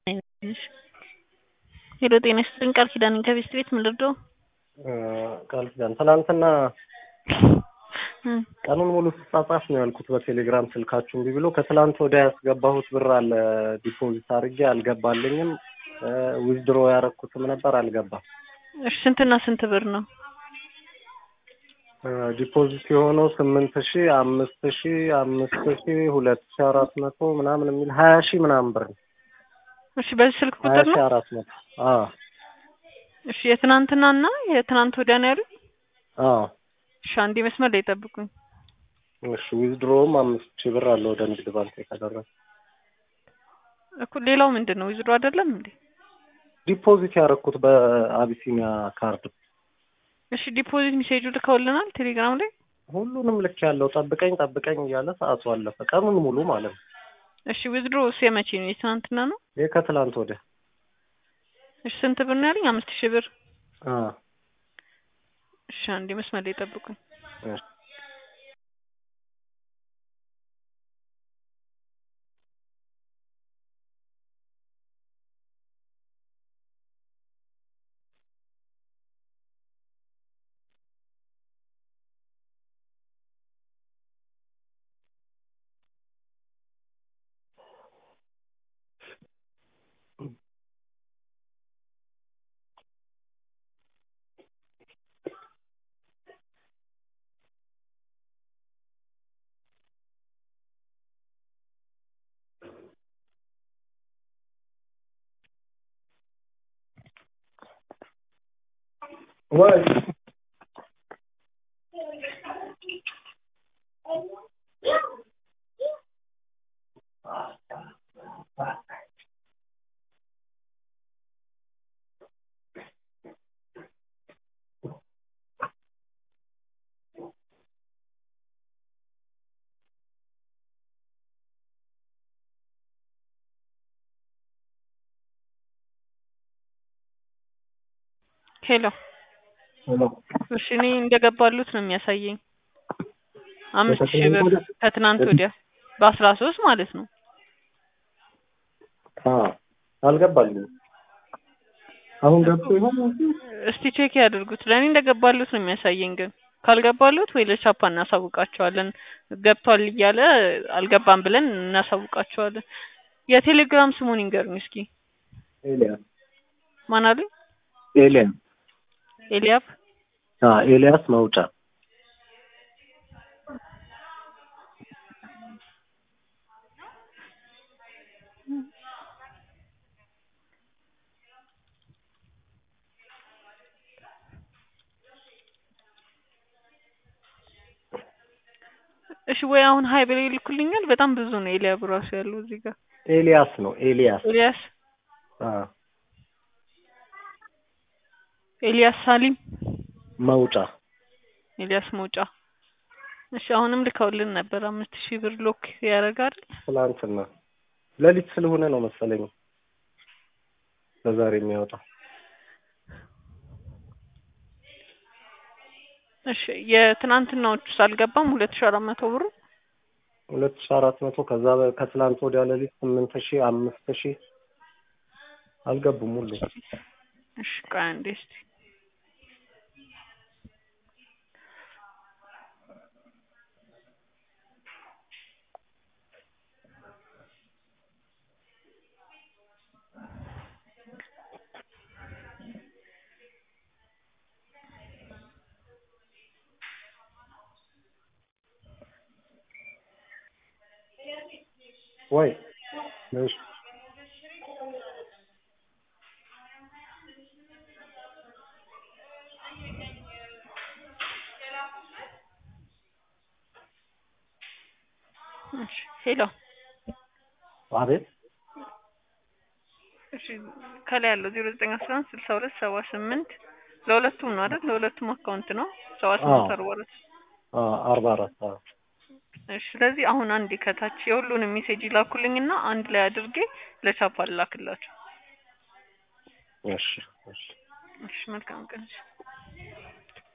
ሄሎ ጤና ይስጥልኝ ቃል ኪዳን ነኝ ከቤስት ቤት ምን ልርዳው? ቃል ኪዳን ትናንትና ቀኑን ሙሉ ስጻጻፍ ነው ያልኩት በቴሌግራም ስልካችሁ እምቢ ብሎ ከትላንት ወዲያ ያስገባሁት ብር አለ ዲፖዚት አድርጌ አልገባልኝም። ዊዝድሮ ያረኩትም ነበር አልገባም። እሺ ስንትና ስንት ብር ነው? ዲፖዚት የሆነው ስምንት ሺ አምስት ሺ አምስት ሺ ሁለት ሺ አራት መቶ ምናምን የሚል ሀያ ሺ ምናምን ብር ነው። እሺ በዚህ ስልክ ሀያ ቁጥር ሺ ነው? አራት መቶ አዎ እሺ የትናንትናና የትናንት ወዲያ ነው ያሉኝ? አዎ እሺ አንዴ መስመር ላይ ጠብቁኝ። እሺ ዊዝድሮውም አምስት ሺ ብር አለ ወደ ንግድ ባንክ የተደረገ እኮ ሌላው ምንድን ነው ዊዝድሮ አይደለም እንዴ? ዲፖዚት ያረኩት በአቢሲኒያ ካርድ እሺ ዲፖዚት ሜሴጁ ልከውልናል ቴሌግራም ላይ። ሁሉንም ልክ ያለው ጠብቀኝ ጠብቀኝ እያለ ሰዓቱ አለፈ። ቀኑን ሙሉ ማለት ነው። እሺ ዊዝድሮ እሱ የመቼ ነው? የትናንትና ነው? ይህ ከትላንት ወዲያ እሺ ስንት ብር ነው ያለኝ? አምስት ሺህ ብር። አ እሺ አንዴ መስመር ላይ ጠብቁኝ። እሺ ወይ ሄሎ እሺ እኔ እንደገባሉት ነው የሚያሳየኝ። አምስት ሺህ ብር ከትናንት ወዲያ በአስራ ሶስት ማለት ነው። አ አልገባልኝም። አሁን ገብቶ ይሆን? እስቲ ቼክ ያድርጉት። ለእኔ እንደገባሉት ነው የሚያሳየኝ። ግን ካልገባሉት ወይ ለቻፓ እናሳውቃቸዋለን። ገብቷል እያለ አልገባም ብለን እናሳውቃቸዋለን። የቴሌግራም ስሙን ይንገሩኝ እስኪ። ኤልያስ ማን አሉኝ? ኤልያስ ኤልያብ አ ኤልያስ መውጫ እሺ ወይ አሁን ሀይ ብለው ይልኩልኛል። በጣም ብዙ ነው ኤልያብ ራሱ ያለው እዚህ ጋር ኤልያስ ነው ኤልያስ ኤልያስ አ ኤልያስ ሳሊም መውጫ ኤልያስ መውጫ። እሺ አሁንም ልከውልን ነበር አምስት ሺህ ብር ሎክ ያደርጋል። ትላንትና ሌሊት ስለሆነ ነው መሰለኝ ለዛሬ የሚያወጣው እሺ የትናንትናዎቹስ አልገባም? ሁለት ሺህ አራት መቶ ብሩ ሁለት ሺ አራት መቶ ከዛ በ- ከትላንት ወዲያ ሌሊት ስምንት ሺ አምስት ሺ አልገቡም ሁሉ እሺ ቆይ አንዴ እስቲ ወይ እሺ እሺ ሄሎ አቤት እሺ ከላይ ያለው ዜሮ ዘጠኝ አስራ አንድ ስልሳ ሁለት ሰባ ስምንት ለሁለቱም ነው አይደል? ለሁለቱም አካውንት ነው ሰባ ስምንት አዎ። አርባ ሁለት አ አርባ አራት አዎ እሺ ስለዚህ አሁን አንዴ ከታች የሁሉንም ሜሴጅ ይላኩልኝና አንድ ላይ አድርጌ ለቻፓ ልላክላቸው። እሺ እሺ እሺ መልካም ቀን። እሺ